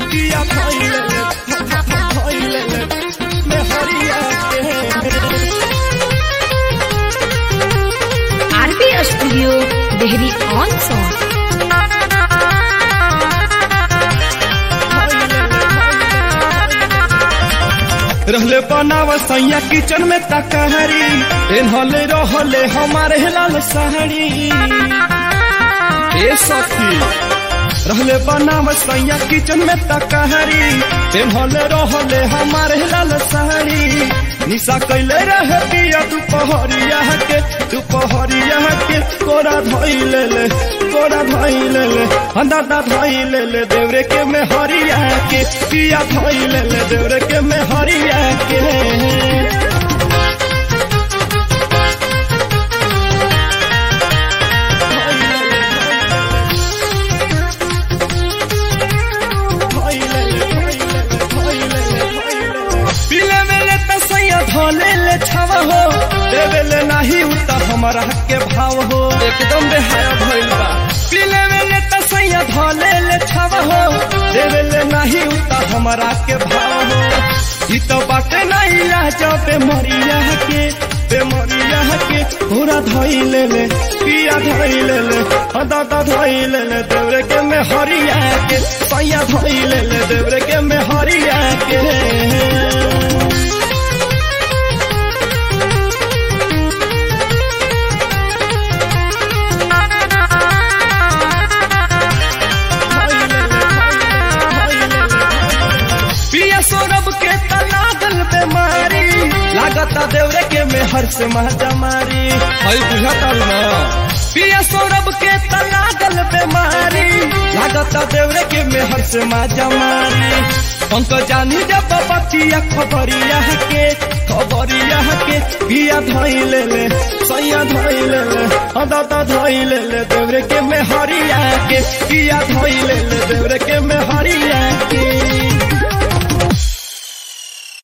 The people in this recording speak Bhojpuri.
पिया धइले धइले में हरिया के RB studio Dehri on Sone रहले बनाव सैया किचन में तकहरी एनहले रहले हमारे लाल सहरी ए सखी रहले बनाव सैया किचन में तकहरी एनहले रहले हमारे लाल सहरी निशा कैले रहे पिया दुपहरिया के दुपहरिया के कोरा धइले ले कोरा धइले ले दादा धइले ले देवरे के में हरिया के पिया धइले ले देवरे के में हरिया के पीले मेले त सैया धोले ले छाव हो देवे ले नाही उता हमारा के भाव हो एकदम बेहाया भइल बा पीले मेले त सैया धोले ले छाव हो देवे ले नाही उता हमारा के भाव हो ई तो बाटे नहीं लाज पे मरिया के पे मरिया के पूरा धइले ले पिया धइले ले दादा धइले ले देवरे के में हरिया के सैया धइले ले देवरे के में हरिया के पिया सौरभ के तलागल बेमारी लागता देवरे के मेहर से महजा मारी हई बुझाता ना पिया सौरभ के तलागल बेमारी लागता देवरे के मेहर से महजा मारी पंक जानी जब बतिया खबरिया के खबरिया के पिया धइले ले सैया धइले ले दादा धइले ले देवरे के मेहरिया के पिया धइले ले देवरे के मेहरिया के